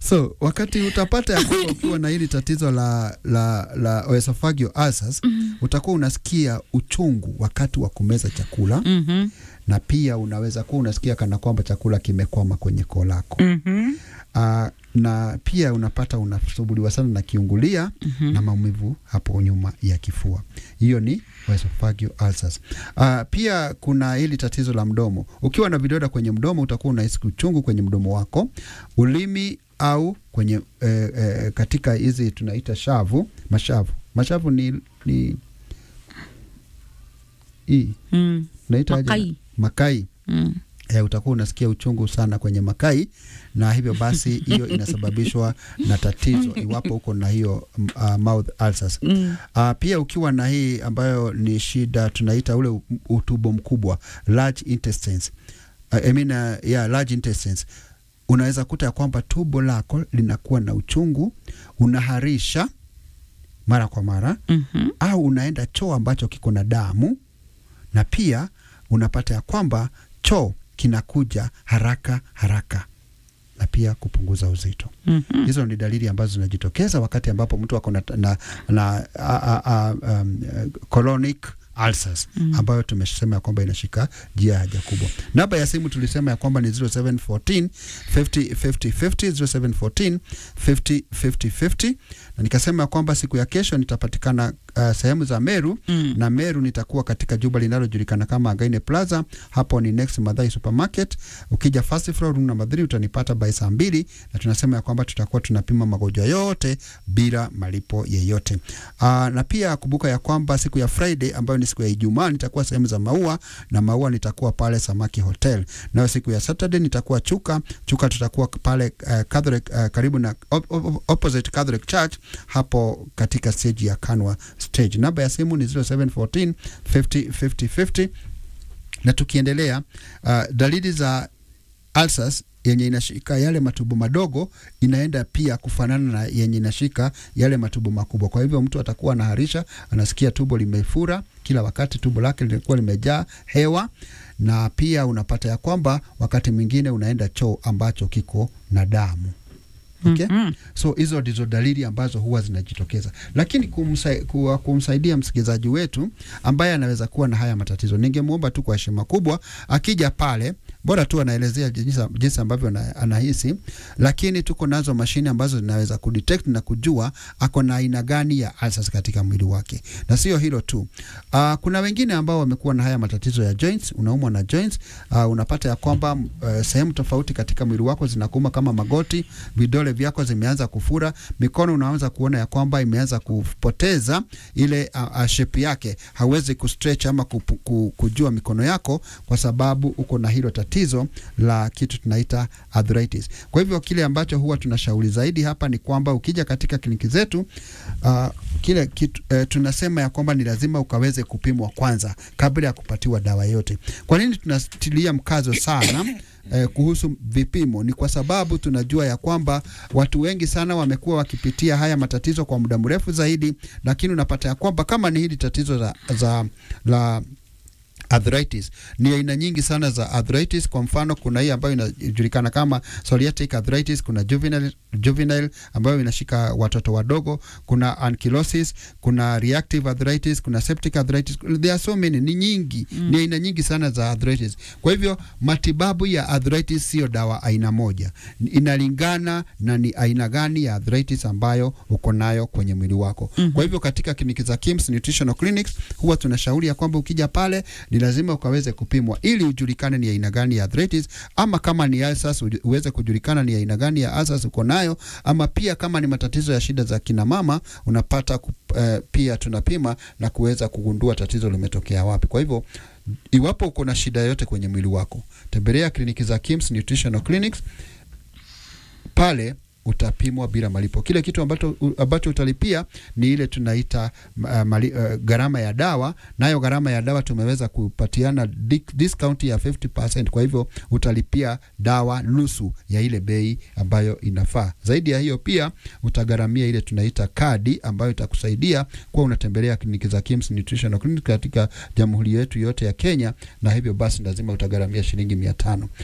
So wakati utapata ya kwamba ukiwa na hili tatizo la, la, la esophageal ulcers utakuwa unasikia uchungu wakati wa kumeza chakula Mhm. na pia unaweza kuwa unasikia kana kwamba chakula kimekwama kwenye koo lako. Mhm. Ah, na pia unapata unasumbuliwa sana na kiungulia na maumivu hapo nyuma ya kifua. Hiyo ni esophageal ulcers. Ah, pia kuna hili tatizo la mdomo. Ukiwa na vidonda kwenye mdomo utakuwa unahisi uchungu kwenye mdomo wako, ulimi au kwenye eh, eh, katika hizi tunaita shavu, mashavu. Mashavu ni ni hii Mm. tunaita aje? Makai. Makai Mm. e, utakuwa unasikia uchungu sana kwenye makai, na hivyo basi hiyo inasababishwa na tatizo iwapo uko na hiyo m- uh, mouth ulcers. Mm. Uh, pia ukiwa na hii ambayo ni shida tunaita ule u- utumbo mkubwa large intestines. Uh, I mean, uh, yeah, large intestines unaweza kuta ya kwamba tumbo lako linakuwa na uchungu, unaharisha mara kwa mara Mhm. au unaenda choo ambacho kiko na damu, na pia unapata ya kwamba choo kinakuja haraka haraka, na pia kupunguza uzito. Mhm. Hizo ni dalili ambazo zinajitokeza wakati ambapo mtu ako na, na, na a, a, a, um, uh, colonic ulcers Mm. ambayo tumesema ya kwamba inashika njia ya haja kubwa. Namba ya simu tulisema ya kwamba ni 0714 50 50 50 0714 50 50 50 na nikasema ya kwamba siku ya kesho nitapatikana uh, sehemu za Meru Mm. na Meru nitakuwa katika jumba linalojulikana kama Againe Plaza. Hapo ni next Madhai Supermarket. Ukija first floor room number 3 utanipata by saa mbili, na tunasema ya kwamba tutakuwa tunapima magonjwa yote bila malipo yeyote. Aa, na pia kumbuka ya kwamba siku ya Friday ambayo ni siku ya Ijumaa nitakuwa sehemu za Maua na Maua nitakuwa pale Samaki Hotel. Nayo siku ya Saturday nitakuwa Chuka. Chuka tutakuwa pale uh, Catholic uh, karibu na op, op, opposite Catholic Church hapo katika stage ya Kanwa stage. Namba ya simu ni 0714 50 50 50. Na tukiendelea uh, dalili za ulcers yenye inashika yale matubo madogo inaenda pia kufanana na yenye inashika yale matubo makubwa. Kwa hivyo mtu atakuwa anaharisha, anasikia tubo limefura kila wakati, tubo lake lilikuwa limejaa hewa, na pia unapata ya kwamba wakati mwingine unaenda choo ambacho kiko na damu. Okay? Mhm. So hizo ndizo dalili ambazo huwa zinajitokeza, lakini kumsa, kuwa, kumsaidia msikilizaji wetu ambaye anaweza kuwa na haya matatizo, ningemwomba tu kwa heshima kubwa akija pale, bora tu anaelezea jinsi, jinsi ambavyo ana- anahisi, lakini tuko nazo mashine ambazo zinaweza kudetect na kujua ako na aina gani ya ulcers katika mwili wake, na sio hilo tu. Uh, kuna wengine ambao wamekuwa na haya matatizo ya joints, unaumwa na joints. Uh, unapata ya kwamba uh, sehemu tofauti katika mwili wako zinakuuma kama magoti, vidole vyako zimeanza kufura, mikono unaanza kuona ya kwamba imeanza kupoteza ile uh, uh, shape yake, hauwezi kustretch ama kupu, ku, kujua mikono yako kwa sababu uko na hilo tatizo la kitu tunaita arthritis. Kwa hivyo kile ambacho huwa tunashauri zaidi hapa ni kwamba ukija katika kliniki zetu uh, kile kitu, uh, tunasema ya kwamba ni lazima ukaweze kupimwa kwanza kabla ya kupatiwa dawa yote. Kwa nini tunatilia mkazo sana eh, kuhusu vipimo? Ni kwa sababu tunajua ya kwamba watu wengi sana wamekuwa wakipitia haya matatizo kwa muda mrefu zaidi, lakini unapata ya kwamba kama ni hili tatizo za, za la arthritis ni aina nyingi sana za arthritis. Kwa mfano, kuna hii ambayo inajulikana kama psoriatic arthritis, kuna juvenile, juvenile ambayo inashika watoto wadogo, kuna ankylosis, kuna reactive arthritis, kuna septic arthritis. There are so many, ni nyingi mm. Ni aina nyingi sana za arthritis. Kwa hivyo matibabu ya arthritis sio dawa aina moja, inalingana na ni aina gani ya arthritis ambayo uko nayo kwenye mwili wako mm -hmm. Kwa hivyo katika kliniki za Kims Nutritional Clinics huwa tunashauri ya kwamba ukija pale ni lazima ukaweze kupimwa ili ujulikane ni aina gani ya arthritis, ama kama ni ulcers uweze kujulikana ni aina gani ya ulcers uko nayo, ama pia kama ni matatizo ya shida za kina mama unapata ku, uh, pia tunapima na kuweza kugundua tatizo limetokea wapi. Kwa hivyo iwapo uko na shida yote kwenye mwili wako, tembelea kliniki za Kims Nutritional Clinics pale utapimwa bila malipo. Kile kitu ambacho, ambacho utalipia ni ile tunaita uh, mali, uh, gharama ya dawa, nayo gharama ya dawa tumeweza kupatiana discount ya 50%. Kwa hivyo utalipia dawa nusu ya ile bei ambayo inafaa. Zaidi ya hiyo, pia utagharamia ile tunaita kadi ambayo itakusaidia kuwa unatembelea kliniki za Kims Nutritional Clinic katika jamhuri yetu yote ya Kenya, na hivyo basi lazima utagharamia shilingi mia tano.